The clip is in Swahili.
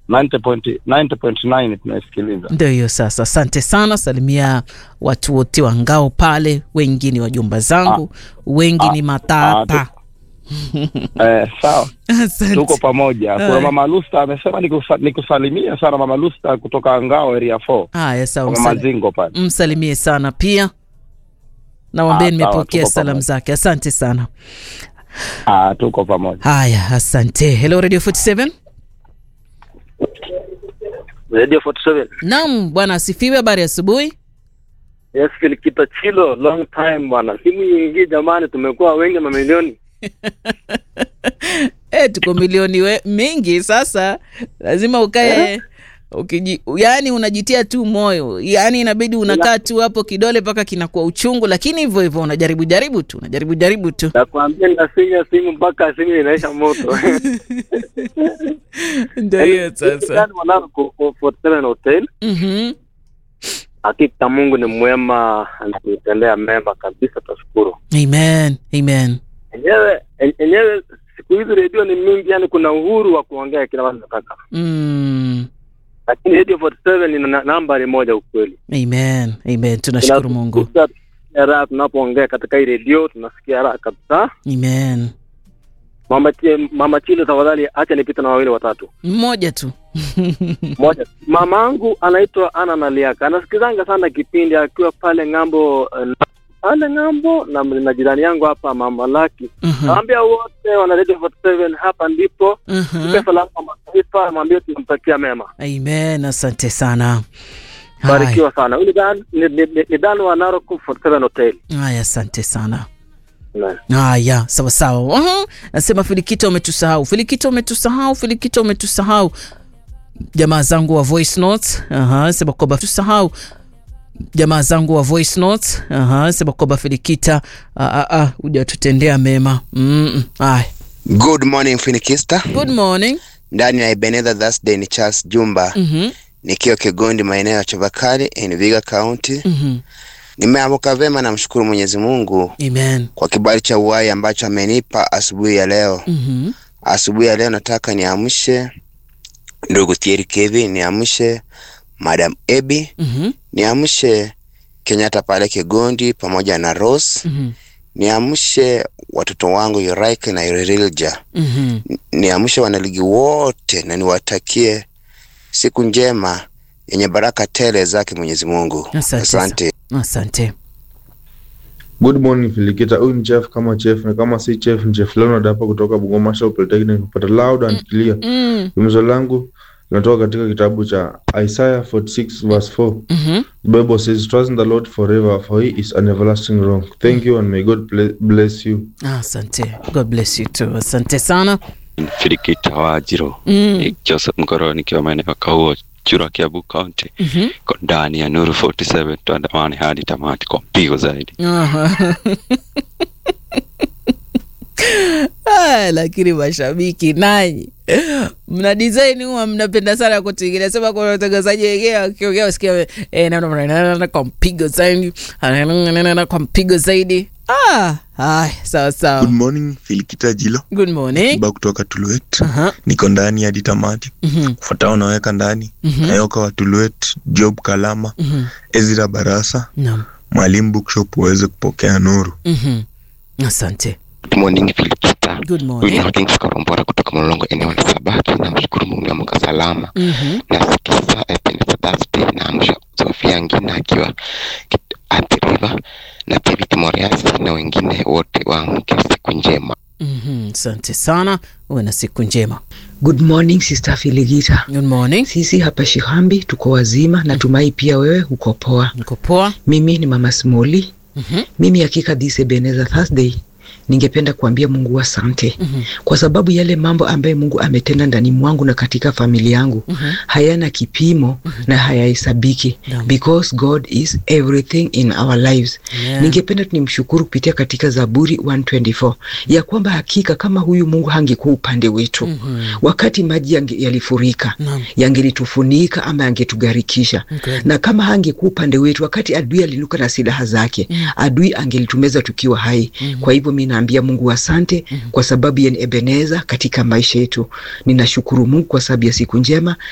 90.9 90.9 tunaisikiliza. Ndio hiyo sasa. Asante sana, salimia watu wote wa ngao pale, wengi ni wajomba zangu, wengi ni matata. Eh, sawa, Asante. tuko pamoja. Kuna Haya. mama Lusta amesema nikusa- nikusalimia sana mama Lusta kutoka Ngao area 4 Haya, sawa, kwa mama msali- Zingo pale. msalimie sana pia nawambie Ah, sawa, nimepokea tuko salamu pamoja. zake. Asante sana. Ah, tuko pamoja. Haya, asante. Hello Radio 47. Radio 47. Naam, bwana asifiwe. Habari ya asubuhi. Yes, Filikita Chilo, long time bwana. Simu nyingi jamani, tumekuwa wengi mamilioni. E, tuko milioni we, mingi sasa, lazima ukae ukiji, yani unajitia tu moyo, yani inabidi unakaa tu hapo kidole mpaka kinakuwa uchungu, lakini hivyo hivyo unajaribu jaribu tu unajaribu jaribu tu. Nakwambia ninafinya simu mpaka simu inaisha moto. Ndio hiyo sasa. Yaani wanao ku- ku- 47 Hotel. Mhm. Hakika Mungu ni mwema, anatutendea mema kabisa, tunashukuru. Amen. Amen. Enyewe en- enyewe siku hizi redio ni mingi, yani kuna uhuru wa kuongea kila mtu anataka. Mm. Lakini Radio 47 ni na- nambari moja ukweli. Amen. Amen. Tunashukuru Mungu. Tunasikia raha tunapoongea katika hii redio, tunasikia raha kabisa. Amen. Mama, Chi- mama Chilo, tafadhali acha nipite na wawili watatu. Mmoja tu. Moja, mamangu anaitwa Ana Naliaka, anasikizanga sana kipindi akiwa pale ng'ambo eh, pale ng'ambo na, na jirani yangu hapa mama Laki. Mhm. Naambia wote wana Radio 47 hapa ndipo Mhm. Tupe salamu kwa mataifa, mwambie tunamtakia mema. Amen. Asante sana. Haya. Barikiwa sana. Huyu ni Dan ni, ni, ni, ni Dan wa Narok 47 Hotel. Haya, asante sana. Amen. Haya, sawa sawa. Aha, Nasema Filikita umetusahau, Filikita umetusahau, Filikita umetusahau. Jamaa zangu wa voice notes, aha, sema kwamba tusahau jamaa zangu wa voice notes, aha, sema kwamba Filikita ah, ah, ah, hujatutendea mema. Mm -mm. Haya. Good morning Finikista, Good morning. ndani ya Ebenezer Thursday ni Charles Jumba Mhm. nikiwa Kigondi, maeneo ya Chavakali in Viga County. Mhm. Nimeamka vema, namshukuru Mwenyezi Mungu Amen. kwa kibali cha uhai ambacho amenipa asubuhi ya leo. Mhm. Asubuhi ya leo nataka niamshe ndugu Thierry Kevin, niamshe Madam Ebi, Mhm. niamshe Kenyatta pale Kigondi pamoja na Rose, Mhm. niamshe watoto wangu Yuraika na Irilja. Mhm. niamshe wanaligi wote na niwatakie siku njema yenye baraka tele zake Mwenyezi Mungu. Asante Asante. Asante. Good morning Filikita, huyu ni chef kama chef na kama si chef ni chef Leonard hapa kutoka Bungoma Shop Polytechnic kupata loud and clear. Mm. Himizo langu linatoka katika kitabu cha Isaiah 46 verse 4. Mhm. The Bible says trust in the Lord forever for he is an everlasting rock. Thank you and may God ble- bless you. Asante. God bless you too. Asante sana. Filikita wa Jiro Mm. Joseph Mkoro nikiwa maeneo ya Kauo Chura Kiabu County Mhm. ko ndani ya Nuru 47 tuandamane hadi tamati kwa mpigo zaidi. Aha. Ah, lakini mashabiki nanyi mna design huwa mnapenda sana kutingilia sema kwa watangazaji wengine wakiongea usikia eh, na- na- na- na- kwa mpigo zaidi na- na- na- na- na- kwa mpigo zaidi ah, haya sawa sawa Good morning Filikita Jilo good morning Kiba kutoka Tuluet. Aha. Niko ndani hadi tamati. Mhm, Kufuatao naweka ndani mhm, Nayoka wa Tuluet, Job Kalama, mhm. Ezra Barasa, Naam. Mwalimu Bookshop waweze kupokea nuru. Mhm. asante Good morning Filikita. good Huyu morning ni Kings Karombora kutoka Mlolongo eneo la Sabaki. Namshukuru Mungu ameamka salama. Mhm, Nasikiza Ebenezer Thursday na amsha Sofia Ngina akiwa Kit- Athi River na David Moriasi na wengine wote waamke siku njema. mhm. asante sana uwe na siku njema Good morning Sister Filigita. good morning Sisi hapa Shihambi tuko wazima, natumai pia wewe uko poa. niko poa Mimi ni Mama Smoli. Mhm, Mimi hakika this Ebenezer Thursday ningependa kuambia Mungu asante mhm, kwa sababu yale mambo ambayo Mungu ametenda ndani mwangu na katika familia yangu mhm. hayana kipimo na hayahesabiki Naam. because God is everything in our lives. Yeah. Ningependa tunimshukuru kupitia katika Zaburi 124 ya kwamba hakika kama huyu Mungu hangekuwa upande wetu Mhm. wakati maji yange- yalifurika Naam. yangelitufunika ama yangetugharikisha Okay. na kama hangekuwa upande wetu wakati adui alinuka na silaha zake Mm. adui angelitumeza tukiwa hai Mhm. kwa hivyo mi naambia mungu asante kwa sababu ya Ebeneza katika maisha yetu ninashukuru mungu kwa sababu ya siku njema